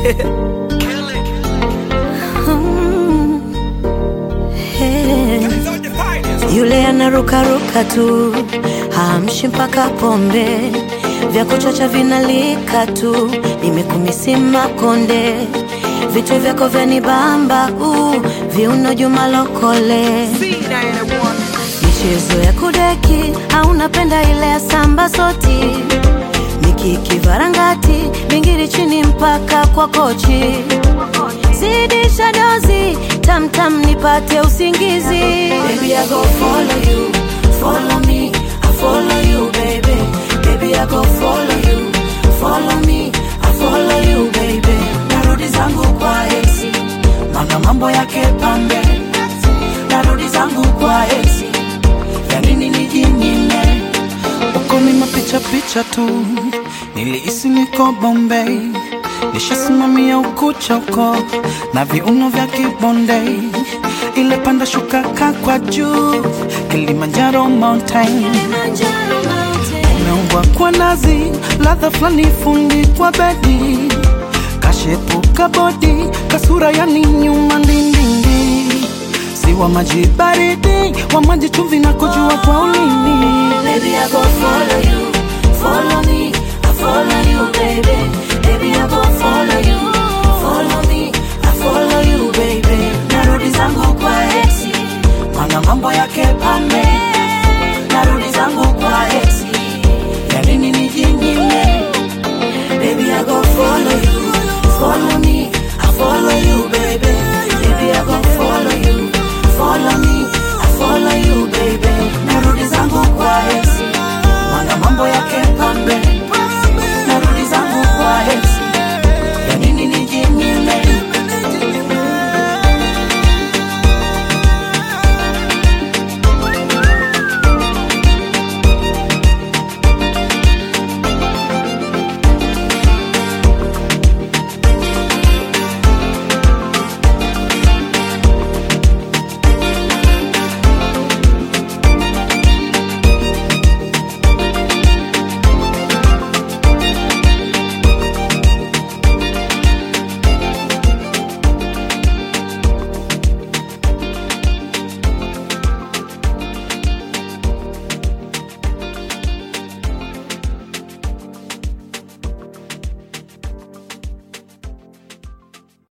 Mm. Hey. Yule anarukaruka tu hamshi mpaka pombe vya kuchacha vinalika tu nimekumisima konde vitu vyako vyanibamba uh, viuno juma lokole michezo ya kudeki au napenda ile ya samba soti mikiki varangati bingiri chini mpaka kwa kochi zidisha dozi tamtam nipate usingizi baby, I go follow you, follow me, I follow you baby baby I go follow you, follow me, I follow you baby narudi zangu kwa esi mana mambo yake pambe narudi zangu kwa esi ya nini nijinyime uko ni mapicha picha tu, nilihisi niko Bombay, nishasimamia ukucha uko na viuno vya kibonde, ile panda shuka ka kwa juu, Kilimanjaro mountain umeumbwa kwa nazi, ladha fulani fundi kwa bedi, kashepuka bodi, kasura yani nyuma ndindindi, si wa maji baridi, wa maji chumvi na kujua kwa ulimi Baby, I go follow you, follow me, I follow you, baby. Baby, I go follow you, follow me, I follow you, baby. Narudi zangu kwa exi, mana mambo yake pambe. Narudi zangu kwa exi, ya nini nijinyime? Baby, I go follow you, follow me, I follow you,